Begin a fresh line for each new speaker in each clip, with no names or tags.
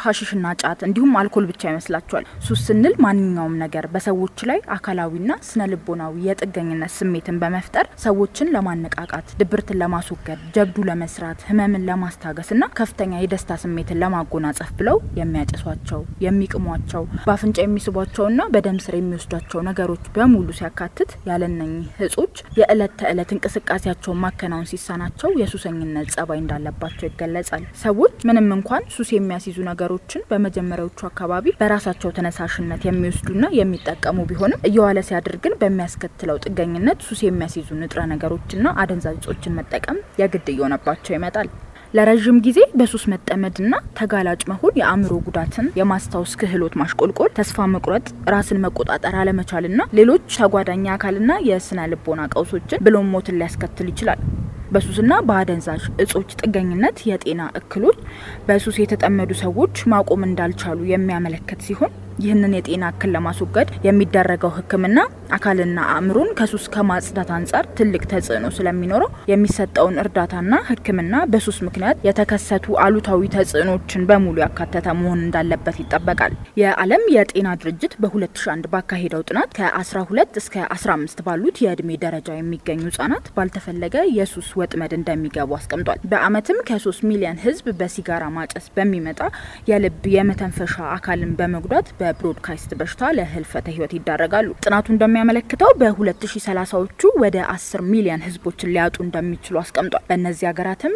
ሀሺሽና ጫት እንዲሁም አልኮል ብቻ ይመስላቸዋል። ሱስ ስንል ማንኛውም ነገር በሰዎች ላይ አካላዊና ስነ ልቦናዊ የጥገኝነት ስሜትን በመፍጠር ሰዎችን ለማነቃቃት፣ ድብርትን ለማስወገድ፣ ጀብዱ ለመስራት፣ ህመምን ለማስታገስና ከፍተኛ የደስታ ስሜትን ለማጎናጸፍ ብለው የሚያጨሷቸው፣ የሚቅሟቸው፣ በአፍንጫ የሚስቧቸውና በደም ስር የሚወስዷቸው ነገሮች በሙሉ ሲያካትት ያለነኚህ እጾች የእለት ተዕለት እንቅስቃሴያቸውን ማከናወን ሲሳናቸው የሱሰኝነት ጸባይ እንዳለባቸው ይገለጻል። ሰዎች ምንም እንኳን ሱስ የሚያስይዙ ነገሮችን በመጀመሪያዎቹ አካባቢ በራሳቸው ተነሳሽነት የሚወስዱና የሚጠቀሙ ቢሆንም እየዋለ ሲያድር ግን በሚያስከትለው ጥገኝነት ሱስ የሚያስይዙ ንጥረ ነገሮችና አደንዛዥ እጾችን መጠቀም የግድ እየሆነባቸው ይመጣል። ለረዥም ጊዜ በሱስ መጠመድና ተጋላጭ መሆን የአእምሮ ጉዳትን፣ የማስታወስ ክህሎት ማሽቆልቆል፣ ተስፋ መቁረጥ፣ ራስን መቆጣጠር አለመቻልና ሌሎች ተጓዳኝ አካልና የስነ ልቦና ቀውሶችን ብሎም ሞትን ሊያስከትል ይችላል። በሱስና በአደንዛዥ እጾች ጥገኝነት የጤና እክሎች በሱስ የተጠመዱ ሰዎች ማቆም እንዳልቻሉ የሚያመለክት ሲሆን ይህንን የጤና እክል ለማስወገድ የሚደረገው ሕክምና አካልና አእምሮን ከሱስ ከማጽዳት አንጻር ትልቅ ተጽዕኖ ስለሚኖረው የሚሰጠውን እርዳታና ሕክምና በሱስ ምክንያት የተከሰቱ አሉታዊ ተጽዕኖችን በሙሉ ያካተተ መሆን እንዳለበት ይጠበቃል። የዓለም የጤና ድርጅት በ2001 ባካሄደው ጥናት ከ12 እስከ 15 ባሉት የእድሜ ደረጃ የሚገኙ ህጻናት ባልተፈለገ የሱስ ወጥመድ እንደሚገቡ አስቀምጧል። በአመትም ከ3 ሚሊዮን ህዝብ በሲጋራ ማጨስ በሚመጣ የልብ የመተንፈሻ አካልን በመጉዳት በብሮድካስት በሽታ ለህልፈተ ህይወት ይዳረጋሉ። ጥናቱ እንደሚያመለክተው በ2030ዎቹ ወደ 10 ሚሊዮን ህዝቦችን ሊያጡ እንደሚችሉ አስቀምጧል። በእነዚህ ሀገራትም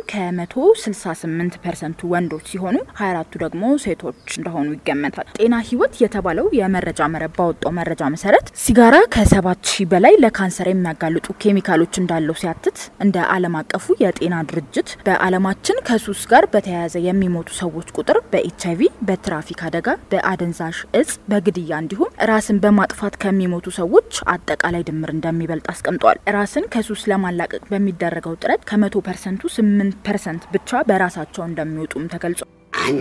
ከ168 ፐርሰንቱ ወንዶች ሲሆኑ 24ቱ ደግሞ ሴቶች እንደሆኑ ይገመታል። ጤና ህይወት የተባለው የመረጃ መረብ ባወጣው መረጃ መሰረት ሲጋራ ከ7 ሺህ በላይ ለካንሰር የሚያጋልጡ ኬሚካሎች እንዳለው ሲያትት እንደ ዓለም አቀፉ የጤና ድርጅት በዓለማችን ከሱስ ጋር በተያያዘ የሚሞቱ ሰዎች ቁጥር በኤች አይቪ፣ በትራፊክ አደጋ፣ በአደንዛዥ እጽ፣ በግድያ እንዲሁም ራስን በማጥፋት ከሚሞቱ ሰዎች አጠቃላይ ድምር እንደሚበልጥ አስቀምጧል። ራስን ከሱስ ለማላቀቅ በሚደረገው ጥረት ከመቶ ፐርሰንቱ ስምንት ፐርሰንት ብቻ በራሳቸው እንደሚወጡም ተገልጿል።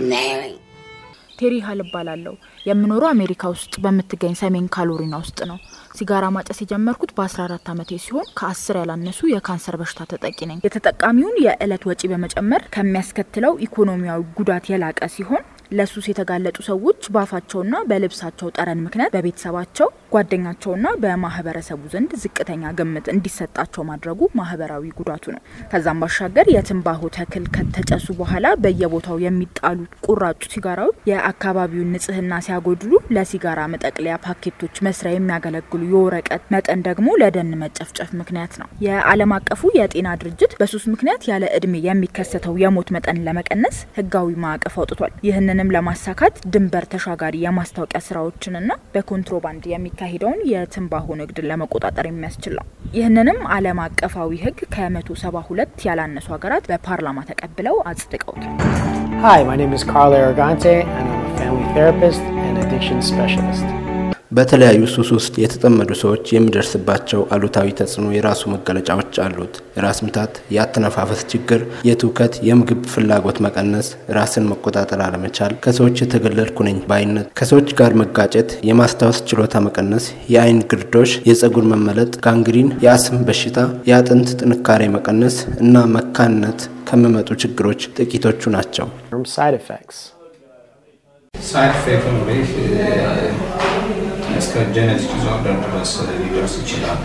ቴሪ ሀል እባላለሁ። የምኖረው አሜሪካ ውስጥ በምትገኝ ሰሜን ካሎሪና ውስጥ ነው። ሲጋራ ማጨስ የጀመርኩት በ14 ዓመቴ ሲሆን ከአስር ያላነሱ የካንሰር በሽታ ተጠቂ ነኝ። የተጠቃሚውን የእለት ወጪ በመጨመር ከሚያስከትለው ኢኮኖሚያዊ ጉዳት የላቀ ሲሆን ለሱስ የተጋለጡ ሰዎች በአፋቸውና በልብሳቸው ጠረን ምክንያት በቤተሰባቸው ጓደኛቸውና በማህበረሰቡ ዘንድ ዝቅተኛ ግምት እንዲሰጣቸው ማድረጉ ማህበራዊ ጉዳቱ ነው። ከዛም ባሻገር የትንባሆ ተክል ከተጨሱ በኋላ በየቦታው የሚጣሉ ቁራጩ ሲጋራዎች የአካባቢውን ንጽህና ሲያጎድሉ፣ ለሲጋራ መጠቅለያ ፓኬቶች መስሪያ የሚያገለግሉ የወረቀት መጠን ደግሞ ለደን መጨፍጨፍ ምክንያት ነው። የዓለም አቀፉ የጤና ድርጅት በሱስ ምክንያት ያለ እድሜ የሚከሰተው የሞት መጠን ለመቀነስ ህጋዊ ማዕቀፍ አውጥቷል። ይህንንም ለማሳካት ድንበር ተሻጋሪ የማስታወቂያ ስራዎችንና በኮንትሮባንድ የሚካሄደውን የትንባሆ ንግድን ለመቆጣጠር የሚያስችል ነው። ይህንንም ዓለም አቀፋዊ ህግ ከመቶ ሰባ ሁለት ያላነሱ ሀገራት በፓርላማ ተቀብለው አጽድቀውታል።
Hi, my name is Carl Aragante, and I'm a family therapist and addiction specialist.
በተለያዩ ሱስ ውስጥ የተጠመዱ ሰዎች የሚደርስባቸው አሉታዊ ተጽዕኖ የራሱ መገለጫዎች አሉት። የራስ ምታት፣ የአተነፋፈስ ችግር፣ የትውከት፣ የምግብ ፍላጎት መቀነስ፣ ራስን መቆጣጠር አለመቻል፣ ከሰዎች የተገለልኩ ነኝ ባይነት፣ ከሰዎች ጋር መጋጨት፣ የማስታወስ ችሎታ መቀነስ፣ የአይን ግርዶሽ፣ የጸጉር መመለጥ፣ ጋንግሪን፣ የአስም በሽታ፣ የአጥንት ጥንካሬ መቀነስ እና መካንነት ከሚመጡ ችግሮች ጥቂቶቹ ናቸው።
Side effects.
ሳይድ ኢፌክት እንግዲህ እስከ ጄኔቲክ ዲስኦርደር ድረስ ሊደርስ ይችላል።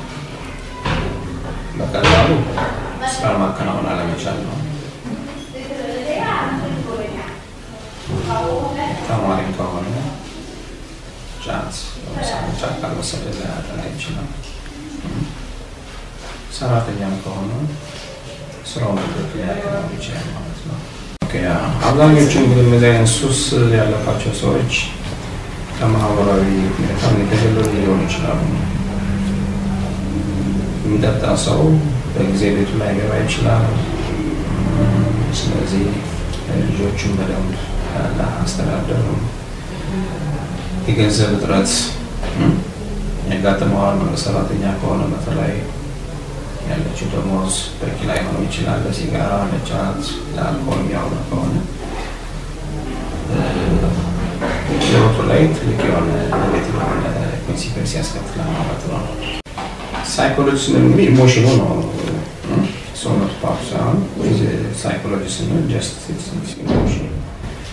በቀላሉ ስራ ማከናወን አለመቻል ነው። ተማሪ ከሆነ ጫት ለምሳሌ ጫት ካልወሰደ ሊያጠና ይችላል። ሰራተኛም ከሆነ ስራውን በትክክል ሊያከናውን ይችላል ማለት ነው። አብዛኞቹ እንግዲህ እነዚህ አይነት ሱስ ያለባቸው ሰዎች ከማህበራዊ ሁኔታ የተገለሉ ሊሆኑ ይችላሉ። የሚጠጣ ሰው በጊዜ ቤቱ ላይ ገባ ይችላል። ስለዚህ ልጆቹን በደንብ አስተዳደሩ። የገንዘብ እጥረት ያጋጥመዋል። ሰራተኛ ከሆነ በተለይ ያለችው ደሞዝ በቂ ላይሆን ይችላል። ለሲጋራ፣ ለጫት፣ ለአልኮል የሚያውሉ ከሆነ ህይወቱ ላይ ትልቅ የሆነ ኔጌቲቭ የሆነ ኮንሲኩዌንስ ያስከትላል ማለት ነው። ሳይኮሎጂ ስንል እንግዲህ ኢሞሽኑ ነው ሰውነቱ ፓርቱ ሳይሆን ሳይኮሎጂ ስንል ጀስት ኢሞሽን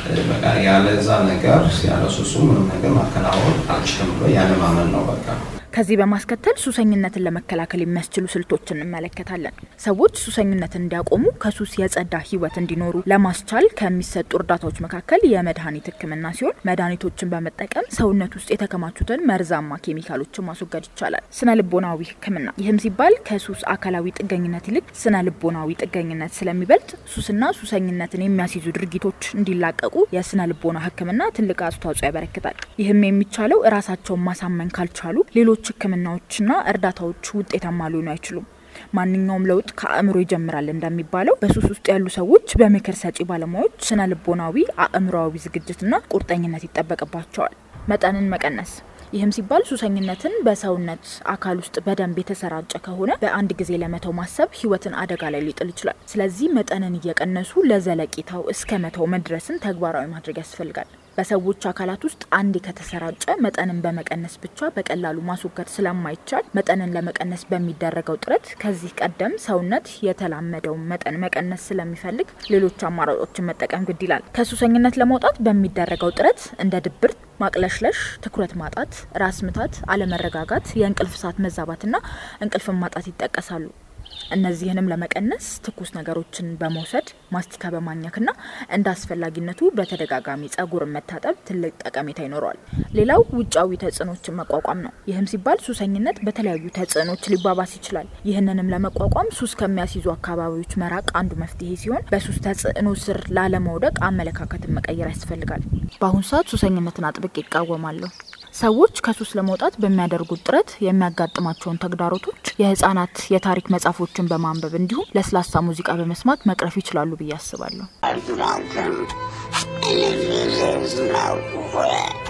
በቃ ያለዛ ነገር ያለ ሱሱ ምንም ነገር ማከናወን አልችልም ብሎ ያለ ማመን ነው በቃ።
ከዚህ በማስከተል ሱሰኝነትን ለመከላከል የሚያስችሉ ስልቶችን እንመለከታለን። ሰዎች ሱሰኝነትን እንዲያቆሙ ከሱስ የጸዳ ሕይወት እንዲኖሩ ለማስቻል ከሚሰጡ እርዳታዎች መካከል የመድኃኒት ሕክምና ሲሆን መድኃኒቶችን በመጠቀም ሰውነት ውስጥ የተከማቹትን መርዛማ ኬሚካሎችን ማስወገድ ይቻላል። ስነ ልቦናዊ ሕክምና ይህም ሲባል ከሱስ አካላዊ ጥገኝነት ይልቅ ስነ ልቦናዊ ጥገኝነት ስለሚበልጥ ሱስና ሱሰኝነትን የሚያስይዙ ድርጊቶች እንዲላቀቁ የስነ ልቦና ሕክምና ትልቅ አስተዋጽኦ ያበረክታል። ይህም የሚቻለው እራሳቸውን ማሳመን ካልቻሉ ሌሎች ህክምናዎችና እርዳታዎች ውጤታማ ሊሆኑ አይችሉም። ማንኛውም ለውጥ ከአእምሮ ይጀምራል እንደሚባለው በሱስ ውስጥ ያሉ ሰዎች በምክር ሰጪ ባለሙያዎች ስነ ልቦናዊ፣ አእምሮዊ ዝግጅትና ቁርጠኝነት ይጠበቅባቸዋል። መጠንን መቀነስ ይህም ሲባል ሱሰኝነትን በሰውነት አካል ውስጥ በደንብ የተሰራጨ ከሆነ በአንድ ጊዜ ለመተው ማሰብ ህይወትን አደጋ ላይ ሊጥል ይችላል። ስለዚህ መጠንን እየቀነሱ ለዘለቂታው እስከ መተው መድረስን ተግባራዊ ማድረግ ያስፈልጋል። በሰዎች አካላት ውስጥ አንዴ ከተሰራጨ መጠንን በመቀነስ ብቻ በቀላሉ ማስወገድ ስለማይቻል መጠንን ለመቀነስ በሚደረገው ጥረት ከዚህ ቀደም ሰውነት የተላመደውን መጠን መቀነስ ስለሚፈልግ ሌሎች አማራጮችን መጠቀም ግድ ይላል። ከሱሰኝነት ለመውጣት በሚደረገው ጥረት እንደ ድብርት፣ ማቅለሽለሽ፣ ትኩረት ማጣት፣ ራስ ምታት፣ አለመረጋጋት፣ የእንቅልፍ ሰዓት መዛባትና እንቅልፍን ማጣት ይጠቀሳሉ። እነዚህንም ለመቀነስ ትኩስ ነገሮችን በመውሰድ ማስቲካ በማኘክና እንደ አስፈላጊነቱ በተደጋጋሚ ጸጉርን መታጠብ ትልቅ ጠቀሜታ ይኖረዋል። ሌላው ውጫዊ ተጽዕኖችን መቋቋም ነው። ይህም ሲባል ሱሰኝነት በተለያዩ ተጽዕኖች ሊባባስ ይችላል። ይህንንም ለመቋቋም ሱስ ከሚያስይዙ አካባቢዎች መራቅ አንዱ መፍትሄ ሲሆን በሱስ ተጽዕኖ ስር ላለመውደቅ አመለካከትን መቀየር ያስፈልጋል። በአሁኑ ሰዓት ሱሰኝነትን አጥብቅ ይቃወማለሁ። ሰዎች ከሱስ ለመውጣት በሚያደርጉት ጥረት የሚያጋጥማቸውን ተግዳሮቶች የህጻናት የታሪክ መጽሐፎችን በማንበብ እንዲሁም ለስላሳ ሙዚቃ በመስማት መቅረፍ ይችላሉ ብዬ አስባለሁ።
Malcolm, and if it is no way.